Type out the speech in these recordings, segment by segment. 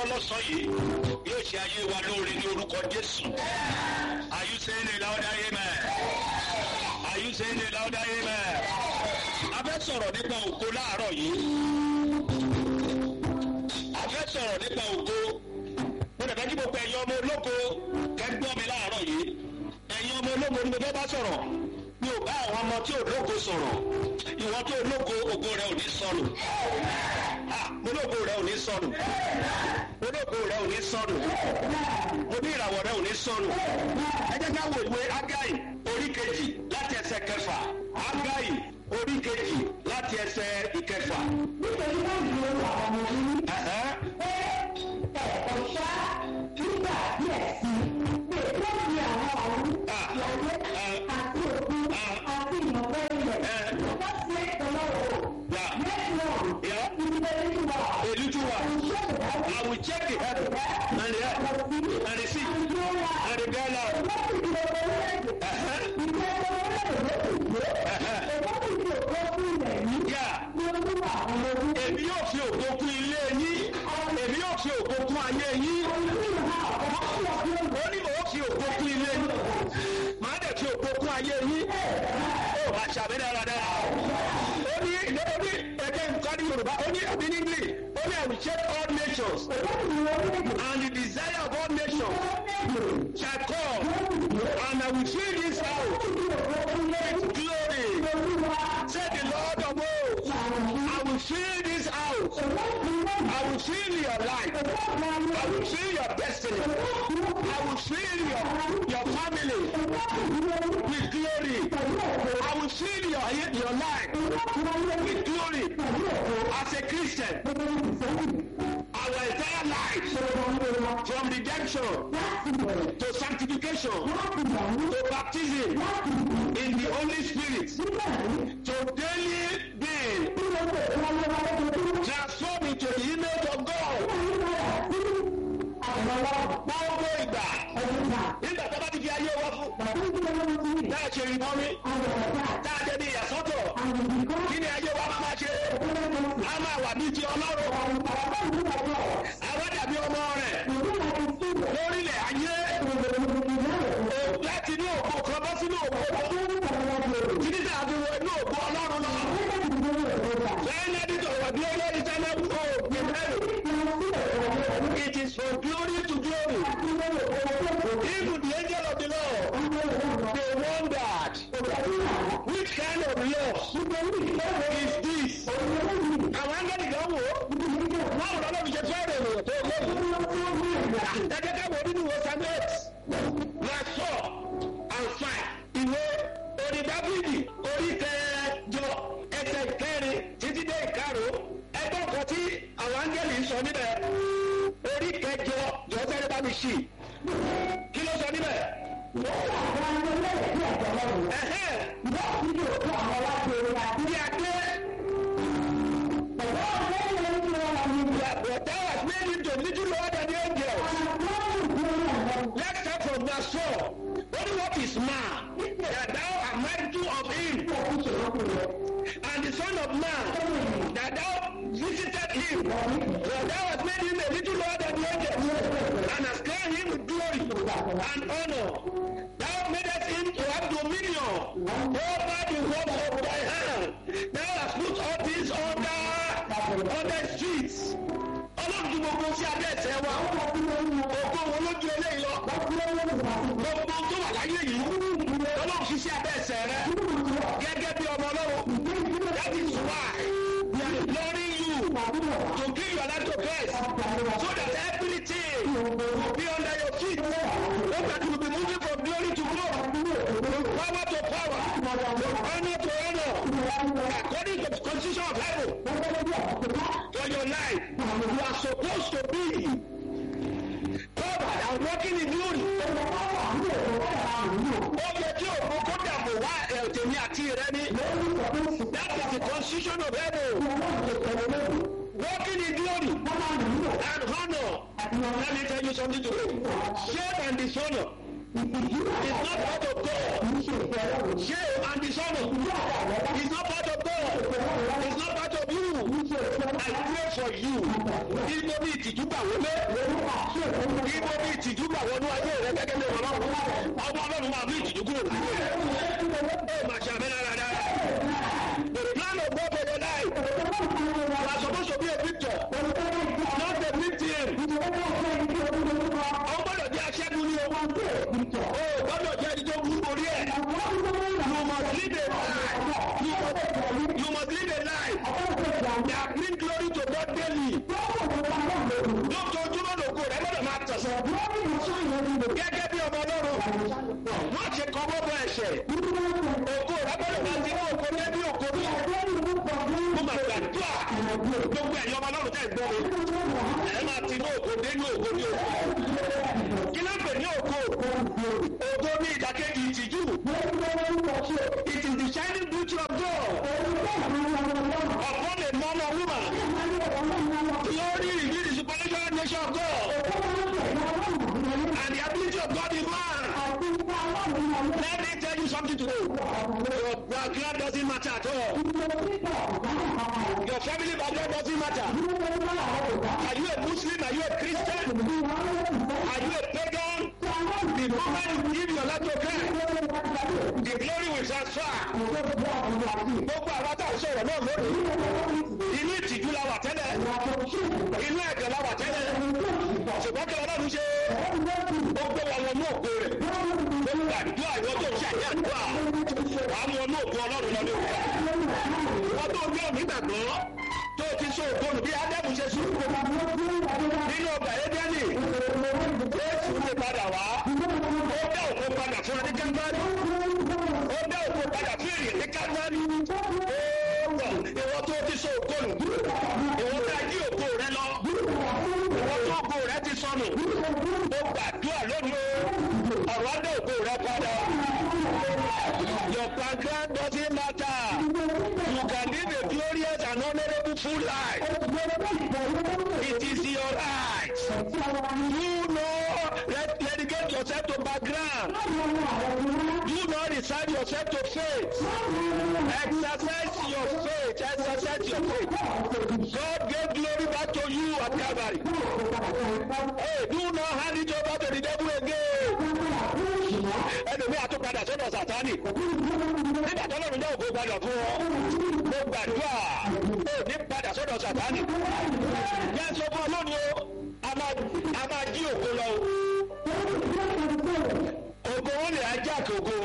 gbọ́ lọ́sàn yìí yóò ṣe ayé wa lóore ní orúkọ jésù are you saying a louder amen are you saying a louder amen a fẹ́ sọ̀rọ̀ nípa ògo láàárọ̀ yìí a fẹ́ sọ̀rọ̀ nípa ògo mo dẹ̀ fẹ́ kí gbogbo ẹ̀yin ọmọ ológo kẹ́gbọ́n mi láàárọ̀ yìí ẹ̀yin ọmọ ológo ni mo fẹ́ bá sọ̀rọ̀ mi ò bá àwọn ọmọ tí ò lógo sọ̀rọ̀ ìwọ tó lógo ògo rẹ ò ní sọnù mo lógo rẹ ò ní sọnù mo lógo rẹ ò ní sọnù mo ní ìràwọ̀ rẹ ò ní sọnù ẹ jẹ́ ká wo ìwé agai orí kejì láti ẹsẹ̀ kẹfà agai orí kejì láti ẹsẹ̀ ìkẹfà. nítorí náà ni ó wà ọmọ yìí Ẹ̀hẹ́. pé ẹ̀kọ́ ṣá nígbà díẹ̀ sí i pé tó fi àwọn ọ̀hún ìyàwó àti òkú àti ìmọ̀fẹ́ ilẹ̀ lọ́kọ́ sí ìtọ́lọ́wọ́ Yeah. mẹ́tìrọ̀ Yeah. ìdílé nígbà A little while. ìṣèjọba I will check the heaven and the earth and the sea and the ground out. Ẹ̀hẹ́. Ẹ̀hẹ́. Yeah. Èmi yóò fi ògo kún ilé yín. Èmi yóò fi ògo kún ayé yín. Ó ní mò ń fi ògo kún ilé yín. Màá dẹ̀ fi ògo kún ayé yín. Ó máa ṣàmì dáradára. Ó ní ó ní ẹgbẹ́ nǹkan ní Yorùbá. Ó ní ẹbí ní English. Ó ní I will check all nations and the desire of all nations shall come and I will fill this house with glory. Say the Lord of hosts. I will fill this house. I will fill your life. I will fill your destiny. I will fill your, your family with glory. I will fill your, your life with glory. As a Christian, our entire life from redemption to sanctification to baptism in the Holy Spirit to daily being transformed into the image of God. Gbogbo ìgbà nígbà tó bá ti fi ayé wa fún náà ṣe ìbọn mi tá a jẹ ní ìyàsọ́tọ̀ kí ni ayé wa máa máa ṣe a máa wà ní ti ọlọ́run àwọn dàbí ọmọ rẹ̀ lórílẹ̀ ayé láti ní òkú kan bọ́ sínú òkú títí tí a fi wọ inú òkú ọlọ́run lọ. lẹ́yìn ẹni tó wà bí olórí tẹ́lẹ̀ kó òkú mẹ́rin. it is from glory to glory. even the angel of the Lord they wondered which kind of love is this. àwọn angẹ́lì kan wò ó báwo lọ́dọ̀ fi ṣe fẹ́rẹ̀ ènìyàn tó lóyún. ẹgbẹ́ ká wo nínú ìwé samuel verse four and five ìwé orí dábìlì orí kẹjọ ẹsẹ̀ ìkẹrin títí dé ìkarùn ẹgbẹ́ nǹkan tí àwọn áńgẹ́lì ń sọ níbẹ̀ orí kẹjọ jọ́sẹ̀rẹ̀ bá mi ṣì kí ló sọ níbẹ̀. Ẹ̀hẹ́, bí a dé But thou hast made him to little lower than the angels. Let's start from verse 4. Only what is man that thou art mindful of him, and the Son of Man that thou visited him. For thou hast made him a little lower than the angels, and hast crowned him with glory and honor. Thou madest him to have dominion over the works of thy hand. Thou hast put all things under under his feet. Ọlọ́run ju gbogbo sí abẹ́ ẹ̀sẹ̀ wa. Ògo wo ló ju eléyìí lọ? Gbogbo tó wà láyé yìí. Ọlọ́run fi sí abẹ́ ẹ̀sẹ̀ rẹ. Gẹ́gẹ́ bí ọmọ ọlọ́run. That is why we are imploring you to give your life to Christ so that everything will be under your feet. So that you will be moving from glory to glory, from power to power, from honor to honor, according to the constitution of heaven. For your life, you are supposed to be covered and walking in glory. Ó yẹ kí òkú kó dàbò wá ẹ̀tẹ̀mí àti rẹ ní. That is the constitution of heaven. Walking in glory and honor. Let me tell you something today. Shame and dishonor is not part of God. Shame and dishonor is not part of God. It's not part of you. I pray for you ibo bí ìtìjú gbà wọlé ibo bí ìtìjú gbà wọnú ayé rẹ gẹ́gẹ́ bí ọlọ́run ọmọ ọlọ́run máa bí ìtìjú kúrò láyé rẹ ó máa ṣe àmì náírà dára the plan of God for your life you are supposed to be a victor not a victim ọ gbọ́dọ̀ jẹ́ aṣẹ́gun ní o o gbọ́dọ̀ jẹ́ ẹni tó kú orí ẹ̀ you must live a life you must, you must live a life that bring glory to God daily lójoojúmọ́ lògo rẹ gbọ́dọ̀ máa tẹ̀sán gẹ́gẹ́ bí ọmọ ọlọ́run wọ́n ṣe kọ́ bọ́bọ́ ẹ̀ṣẹ̀ ògo rẹ gbọ́dọ̀ máa ti ní ògo dé bí ògo bí mo máa gbàdúrà gbogbo ẹ̀yin ọmọ ọlọ́run tẹ̀ gbọ́ mi ẹ máa ti ní ògo dé ní ògo ní ògo kí ló ń pè ní ògo ògo ní ìdàkejì ìtìjú it is the shining beauty of God upon a man or woman glory reveal the supernatural nature of God and the ability of God in man let me tell you something today your background doesn't matter at all your family background doesn't matter are you a Muslim are you a Christian are you a pagan the moment you give your life to Christ the glory will transfer gbogbo àwọn tá a sọ̀rọ̀ náà lónìí inú ìtìjú la wà tẹ́lẹ̀ inú ẹ̀gẹ̀ la wà tẹ́lẹ̀ ṣùgbọ́n kí ọlọ́run ṣe ó gbé wa wọnú ògo rẹ̀ ó gbàdúrà ìwọ tó ń ṣàyẹ̀ àdúrà wà á mú ọnú ògo ọlọ́run lọ ní òkúta wọ́n tó gbé òní gbàgbọ́ tó ti so ògbónù bí ádámù ṣe sùn nínú ọgbà édẹ́nì jésù lè padà wá ó dá òkú padà fún ẹni kágbárí ó dá òkú padà fún èrè ní kágbárí ó gbọ̀ ìwọ tó ti so ògbónù ìwọ tá a jí ògo rẹ lọ ìwọ tó ògo rẹ ti sọnù ó gbàdúrà lónìí o ọ̀rọ̀ á dá ògo rẹ padà your background doesn't matter you can live a glorious and honourable full life it is your right you know let dedicate yourself to background you know resign yourself to faith exercise your faith exercise your faith God gave glory back to you at Calvary hey do not hand it over to the devil again ẹlòmíì àtúpadà sọ́dọ̀ sàtánì nígbà tó lọ́run jẹ́ ògo gbadọ̀ fún ọ mo gbàdúrà ó ní padà sọ́dọ̀ sàtánì yẹn sọ fún ọ lónìí o a máa jí ògo lọ o ògo wọn lè ajá kògo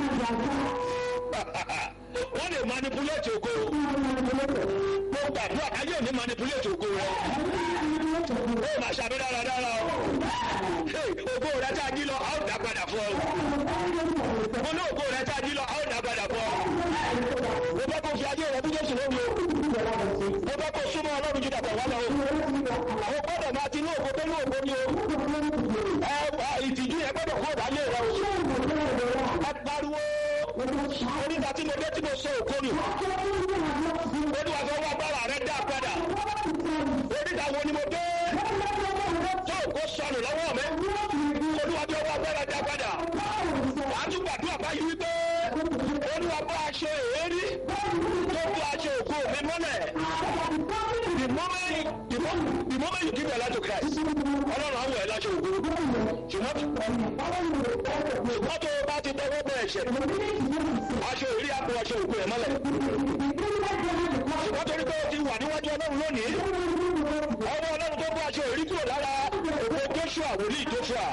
wọ́n lè manipulate ògo mo gbàdúrà káyé ò ní manipulate ògo rẹ ó máa ṣàmì dáradára o ògo rẹ tá a jí lọ a ó dá padà fún ọ mo ní ògo rẹ tá a jí lọ a ó dá padà fún ọ mo bá kó fi ayé rẹ bí jésù lóru o mo bá kó súnmọ́ ọlọ́run jù dàpọ̀ wá lọ o o gbọ́dọ̀ máa ti ní ògo tó ní ògo ni o ẹ ìtìjú yẹn gbọ́dọ̀ kó ìdálé rẹ o ẹ pariwo onígbà tí mo dé tí mo sọ ògo nù olúwa fẹ́ wá bára rẹ dá padà onígbà wo ni mo dé tó ògo sọnù lọ́wọ́ mi olúwa fẹ́ wá bára dá padà wàá tún gbàdúrà báyìí wípé olúwa bá aṣọ èérí tó bá aṣọ ògo mi mọ́lẹ̀ the moment the moment the moment you give your life to Christ ọlọ́run àwọn ẹ̀ láṣọ ògo ṣùgbọ́n ṣùgbọ́n tó o bá ti tọwọ́ bẹ̀ ẹ̀ṣẹ̀ aṣọ èrí àpò aṣọ ògo ẹ̀ mọ́lẹ̀ ṣùgbọ́n torí pé o ti wà níwájú ọlọ́run lónìí ọwọ́ ọlọ́run tó bá aṣọ èrí kúrò lára ògo Joshua wòlíì Joshua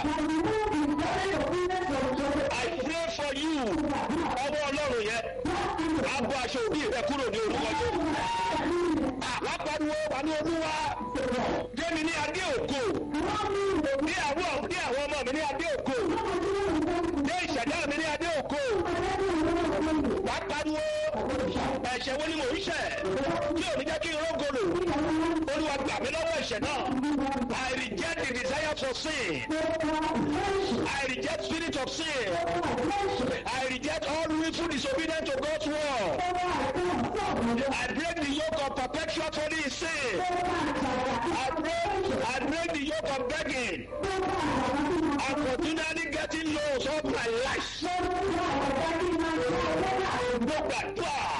I pray for you ọwọ́ ọlọ́run yẹn á bọ́ aṣọ òbí rẹ kúrò ní orúkọ tó wá pariwo wà ní olúwa jẹ́mi ní adé ògo ní àwọn ní àwọn ọmọ mi ní adé ògo ní ìṣẹ̀dá mi ní adé ògo wá pariwo ẹ̀ṣẹ̀ wo ni mò ń ṣẹ̀ tí ò ní jẹ́ kí n rógolo olúwa gbà mí lọ́wọ́ ẹ̀ṣẹ̀ náà I reject the desire for sin I reject spirit of sin I reject all willful disobedience to God's word I break the yoke of perpetual holy sin I break I break the yoke of begging and continually getting lows all my life. Mo gbàdúrà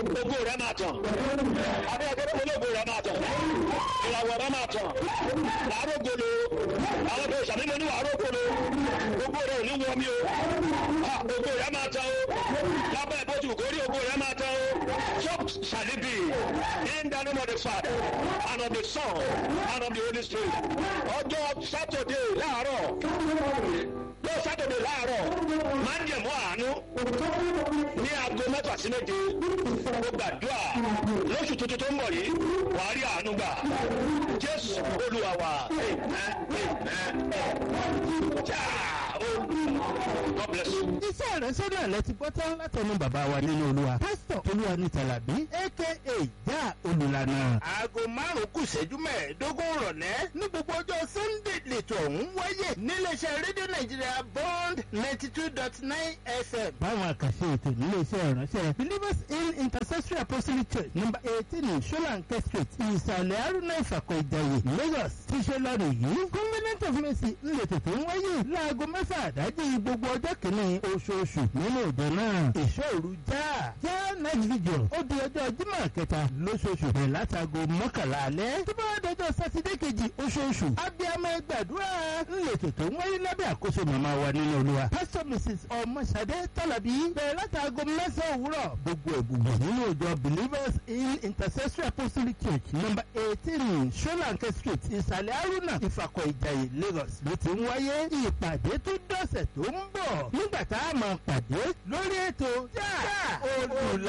ògo rẹ máa tàn adé ẹgbẹ́ ológo rẹ máa tàn ìràwọ̀ rẹ máa tàn làárọ̀ golo àwọn tó ṣàmìlẹ̀ ní wàárọ̀ golo ògo rẹ ò ní wọ mi o Ah, ògo rẹ máa tàn o lábẹ́ ìbòjú kórè ògo rẹ máa tàn o so shall it be in the name of the father and of the son and of the holy spirit ọjọ́ saturday láàárọ̀ lọ́ọ̀ saturday láàárọ̀ máa ń jẹ̀mú àánú ní aago mẹ́fà sí méje ó gbàdúrà lóṣù tuntun tó ń bọ̀ yìí wàá rí àánú gbà jésù olúwa wa amen amen jáà ó god bless you. iṣẹ́ ìránṣẹ́ náà lẹ ti gbọ́ tán látẹnu bàbá wa nínú olúwa pásítọ̀ olúwa ní tàlàbí aka já olùlànà. aago márùn-ún kù ìṣẹ́jú mẹ́ẹ̀ẹ́dógún rọ̀lẹ́ ní gbogbo ọjọ́ sunday lẹ́tọ̀ ọ̀hún wáyé níléeṣẹ́ rédíò nàìjíríà bond ninety two dot nine fm. báwọn àkàṣe ètò níléeṣẹ́ ìránṣẹ́ believers in intercessory apostolic church number eighteen solanke street ìsàlẹ̀ arúnà ìfàkọ̀ ìjàyè lagos ti ṣe lọ́rọ̀ yìí covenant of mercy ńlẹ̀tọ̀ tó ń wáyé láago mẹ́fà àdájì gbogbo ọjọ́ kìíní oṣooṣù nínú òde náà ìṣòro já já night vigil ó di ọjọ́ jímọ̀ kẹta lóṣooṣù bẹ̀rẹ̀ látago mọ́kànlá alẹ́ tó bá wá dọjọ́ sátidé kejì oṣooṣù abiyamọ gbàdúrà ńlẹ̀tọ̀ tó ń wáyé lábẹ́ àkóso màmá wa nínú olúwa pastor mrs ọmọṣadé tọ́làbí bẹ̀rẹ̀ látago mẹ́sàn-án òwúrọ̀ gbogbo ẹ̀gbùgbọ̀ nínú ìjọ believers in intercessory apostolic church number eighteen solanke street ìsàlẹ̀ haruna ìfàkọ̀ ìjàyè lagos ló ti ń wáyé ìpàdé tó dọ̀sẹ̀ tó ń bọ̀ nígbà tá a máa pàdé lórí ètò já olùlà.